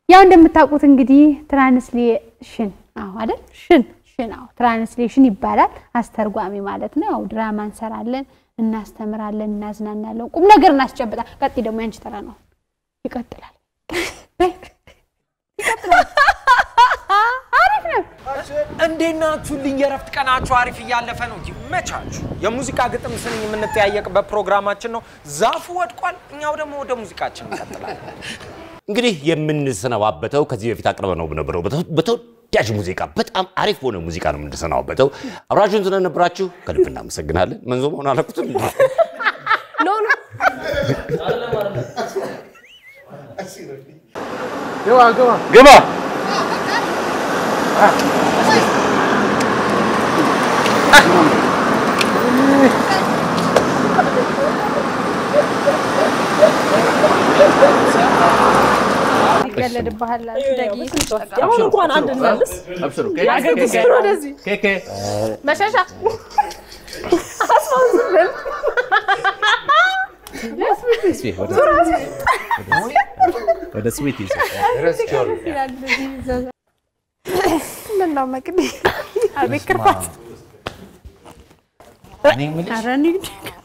ያው እንደምታውቁት እንግዲህ ትራንስሌሽን አዎ አይደል ሽን ሽን አዎ ትራንስሌሽን ይባላል። አስተርጓሚ ማለት ነው። ያው ድራማ እንሰራለን፣ እናስተምራለን፣ እናዝናናለን፣ ቁም ነገር እናስጨብጣል። ቀጥይ ደግሞ ያንቺ ተራ ነው። ይቀጥላል። ይቀጥላል። አሪፍ ነው። እንዴት ናችሁልኝ? የእረፍት ቀናችሁ አሪፍ እያለፈ ነው። ይመቻችሁ። የሙዚቃ ግጥም ስንኝ የምንጠያየቅበት ፕሮግራማችን ነው። ዛፉ ወድቋል፣ እኛው ደግሞ ወደ ሙዚቃችን እንቀጥላለን። እንግዲህ የምንሰነባበተው ከዚህ በፊት አቅርበ ነው በነበረው በተወዳጅ ሙዚቃ በጣም አሪፍ በሆነ ሙዚቃ ነው የምንሰናበተው። አብራችሁን ስለነበራችሁ ከልብ እናመሰግናለን። መንዞ መሆን አለኩትም ኖ ኖ ግባ ይቀለድብሃል። ደጊ አሁን እንኳን አንድ እንመልስ። ያገግግር ወደዚህ መሸሻ አስማዝልን ወደ ስዊት ይዘ ምን ነው መቅዲ? አቤት ክርፋት! እኔ የምልሽ ኧረ እንሂድ።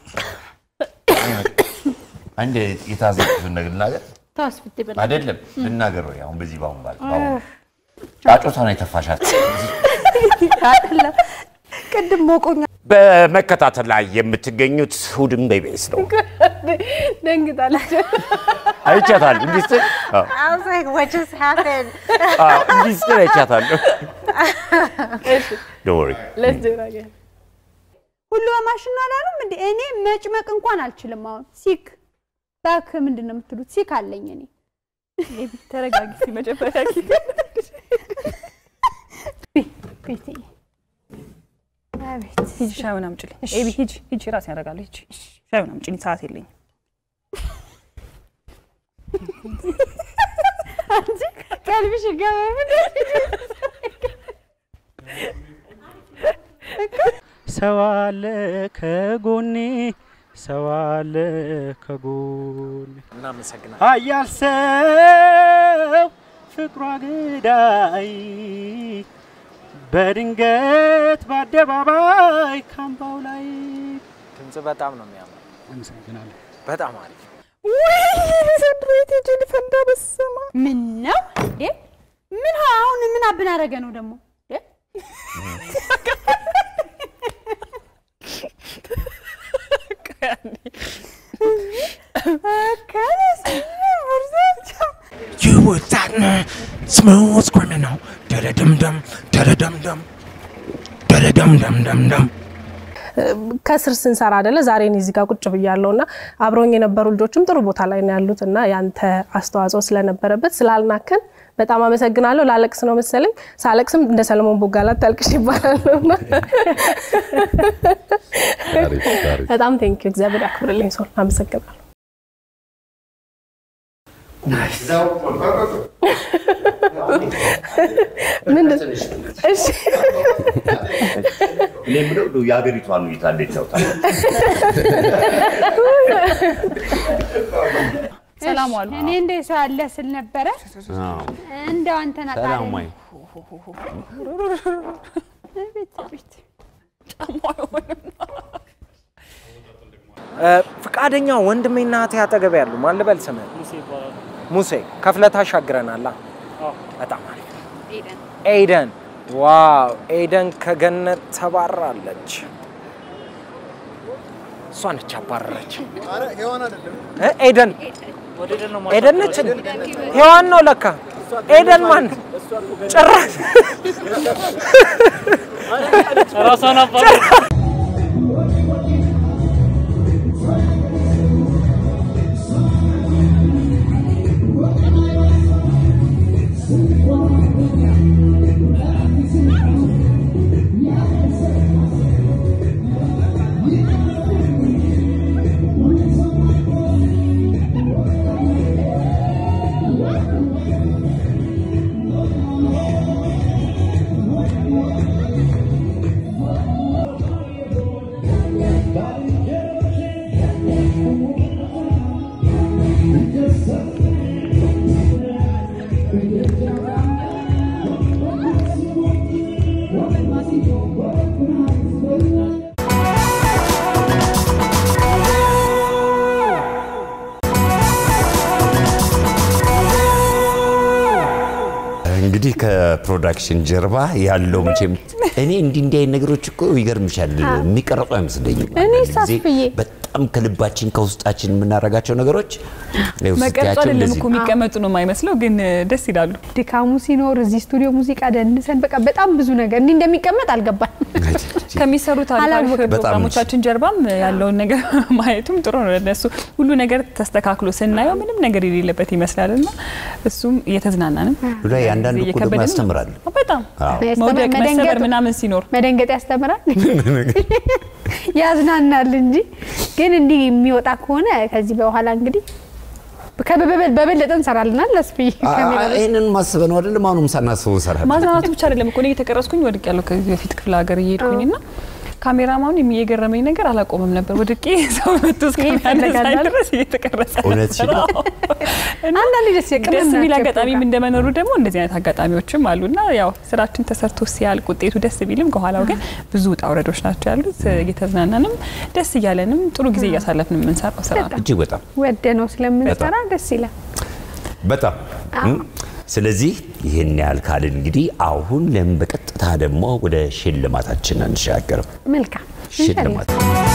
አንድ የታዘብኩትን ነገር ልናገር ተወስ ብትበላ አይደለም ልናገር ወይ አሁን በዚህ በአሁን ባል በአሁን ጫጮታን የተፋሻት አይደለም ቅድም ሞቆኛ በመከታተል ላይ የምትገኙት እሑድን በኢቢኤስ ነው። ደንግጣለች። አይቻታል እንዲህ ስትል አዎ፣ I was like, what just happened? አዎ፣ እንዲህ ስትል አይቻታለሁ። Don't worry። ሌትስ ዱ አገን ሁሉ በማሽን ነው አላሉም እንዴ? እኔ መጭመቅ እንኳን አልችልም። አሁን ሲክ ባክ ምንድን ነው የምትሉት? ሲክ አለኝ እኔ። ተረጋጊ እስኪ መጀመሪያ ጊዜ ቤቴ አቤት ሂጂ ሻዩን አምጪልኝ። ኤቢ ሂጂ ሂጂ ራሴን ያደርጋለሁ። ሂጂ ሻዩን አምጪልኝ፣ ሰዓት የለኝም። አንቺ ቀልብሽ ይገባ ሰው አለ ከጎኔ ሰው አለ ከጎኔ እናመሰግናለን። ኃያል ሰው ፍቅሯ ገዳይ በድንገት በአደባባይ ካምባው ላይ ድምፅ በጣም ነው የሚያምረው። አመሰግናለሁ። በጣም አሪፍ። ምን ነው እንዴ? ምን አሁን ምን አብን አደረገ ነው ደግሞ እንዴ? You were that smooth criminal. Da-da-dum-dum, da-da-dum-dum, da-da-dum-dum-dum-dum. ከስር ስንሰራ አይደለ ዛሬ እኔ እዚህ ጋር ቁጭ ብያለሁ እና አብረውኝ የነበሩ ልጆችም ጥሩ ቦታ ላይ ነው ያሉት እና ያንተ አስተዋጽኦ ስለነበረበት ስላልናከን በጣም አመሰግናለሁ። ላለቅስ ነው መሰለኝ። ሳለቅስም እንደ ሰለሞን ቦጋላት ታልቅሽ ይባላል እና በጣም ቴንኪዩ። እግዚአብሔር ያክብርልኝ። ሰው አመሰግናለሁ። ምንድን እሺ እኔ የምለው እንደው የሀገሪቷን ሁኔታ እንዴት ነው ታዲያ? ሰላም ዋሉ። እኔ እንደ ሰው ያለ ስል ነበረ አዎ። እንደው አንተን አጣሪ ሰላም ወይ? ቤት ቤት ፍቃደኛ ወንድሜና እህቴ አጠገብ ያሉ ማን ልበል ስምህን? ሙሴ ከፍለህ ታሻግረናላ። በጣም አሪፍ። ኤደን ዋው! ኤደን ከገነት ተባራለች። እሷ ነች አባረረች። እ? ኤደን ኤደን ነች። ሔዋን ነው ለካ። ኤደን ማን ጭራሽ እንግዲህ ከፕሮዳክሽን ጀርባ ያለው መቼም እኔ እንዲህ እንዲህ አይነት ነገሮች እኮ ይገርምሻል የሚቀረጹ አይመስለኝም። እኔ አንዳንድ ጊዜ ሳስብዬ በጣም ከልባችን ከውስጣችን የምናደርጋቸው ነገሮች ይኸው መቀርጹ ስትያቸው አይደለም እንደዚህ እኮ የሚቀመጡ ነው የማይመስለው፣ ግን ደስ ይላሉ። ድካሙ ሲኖር እዚህ ስቱዲዮ ሙዚቃ ደንሰን በቃ በጣም ብዙ ነገር እንዲህ እንደሚቀመጥ አልገባን። ከሚሰሩት አሪፍ አሪፍ አላወቅም። ፕሮግራሞቻችን ጀርባም ያለውን ነገር ማየቱም ጥሩ ነው። ለነሱ ሁሉ ነገር ተስተካክሎ ስናየው ምንም ነገር የሌለበት ይመስላል እና እሱም እየተዝናናንም ላይ አንዳንድ እኮ ደግሞ እየከበደንም ነው። ያስተምራል። በጣም አዎ። መውደቅ መሰበር መደንገጥ- ምናምን ሲኖር መደንገጥ ያስተምራል፣ ያዝናናል እንጂ ግን እንዲህ የሚወጣ ከሆነ ከዚህ በኋላ እንግዲህ ከበበ- በበለጠ እንሰራልናል። ለስፍይ ይህንን ማስበ ነው አይደለም። አሁንም ሳናስበው እንሰራለን። ማዝናናቱ ብቻ አይደለም እኮ እኔ እየተቀረጽኩኝ ወድቅ ያለው ከዚህ በፊት ክፍለ ሀገር እየሄድኩኝ እና ካሜራማኑ የገረመኝ ነገር አላቆመም ነበር። ወድቄ ሰው መቶ እስከሚያነሳኝ ይፈልጋል። ድረስ እየተቀረጸ እውነትሽን ነው። ነበር። እና አንዳንድ ደስ የቅመም ደስ የሚል ናቸው አጋጣሚም ፕሮግራም። እንደመኖሩ ደግሞ እንደዚህ አይነት አጋጣሚዎችም አሉና ያው ስራችን ተሰርቶ ሲያልቅ ውጤቱ ደስ ቢልም ከኋላው ግን ብዙ ውጣ ውረዶች ናቸው ያሉት። እየተዝናናንም ደስ እያለንም ጥሩ ጊዜ እያሳለፍን የምንሰራው ስራ ነው። እጅግ በጣም ወደ ነው ስለምንሰራ ደስ ይላል። በጣም እም። ስለዚህ ይህን ያህል ካልን እንግዲህ አሁን ለምን በቀጥታ ደግሞ ወደ ሽልማታችን አንሻገርም? መልካም ሽልማት